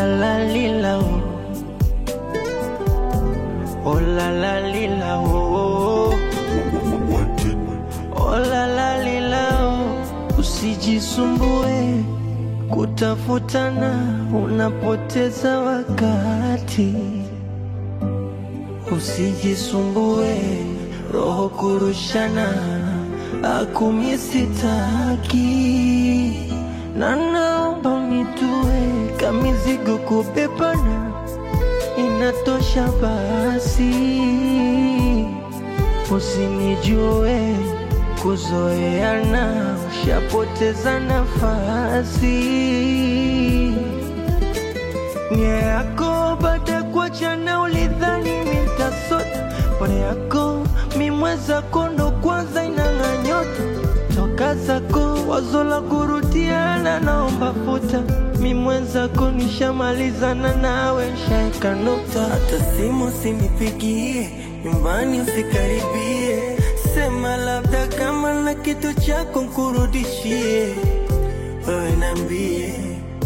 la la lila oh. Oh la la lila oh. Oh la la lila oh. Usijisumbue kutafutana, unapoteza wakati. Usijisumbue roho kurushana, akumi sitaki, na naomba unitue kamizigo kubebana, inatosha basi. Usinijue kuzoeana, ushapoteza nafasi. Nia yako baada ya kuachana, ulidhani mitasota pole yako mimweza kondo kwanza inang'a nyota toka zako wazo la kurudiana, naomba futa mimwenzako, nishamalizana nawe, nshaeka nukta. Hata simu sinipigie, nyumbani usikaribie, sema labda kama na kitu chako nkurudishie, wewe nambie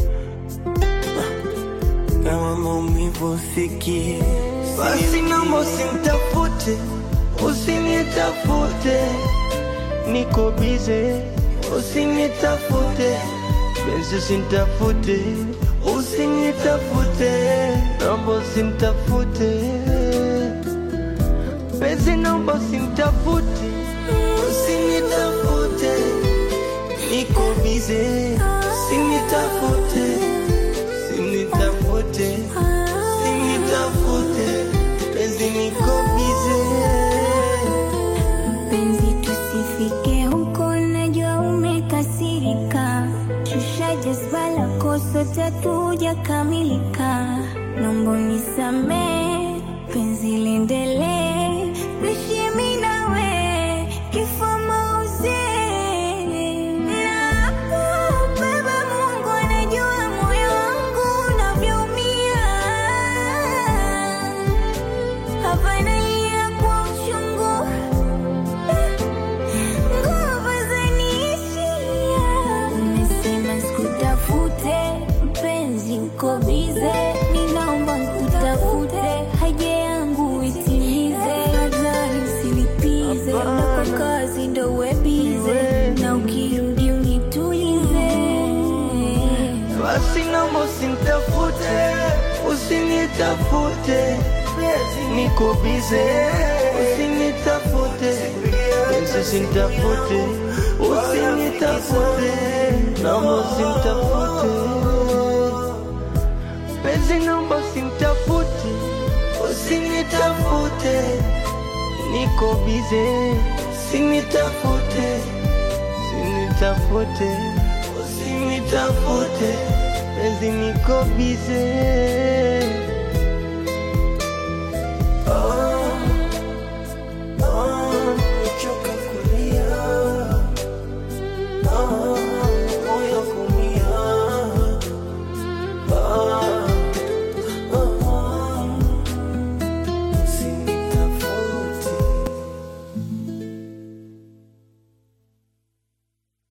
kama maumivu usikie, basi naomba usimtafute, usinitafute, niko bize, usinitafute, penzi usinitafute, usinitafute, naomba usimtafute, penzi naomba usimtafute, usinitafute, niko bize, usinitafute Sinitafute, sinitafute, penzi niko bize. Penzi tusifike huko, najua umekasirika. Shusha jazba lako, sote hatujakamilika. Naomba unisamehe, penzi liendelee. Tuishi mimi nawe, kifo mauzi. Nakubeba, Mungu anajua moyo wangu unavyoumia. Hapa nalia kwa uchungu nguvu zaniishia. Umesema sikutafute, mpenzi uko bize, ninaomba nikutafute, haja yangu itimize, fadhali usilipize, na kwa kazi ndo uwe bize, na ukirudi unitulize. Basi naomba usinitafute, usinitafute, niko bize, usinitafute, penzi usinitafute, usinitafute, naomba usinitafute, penzi naomba usinitafute, usinitafute, niko bize, usinitafute, usinitafute, usinitafute, penzi niko bize. Oh.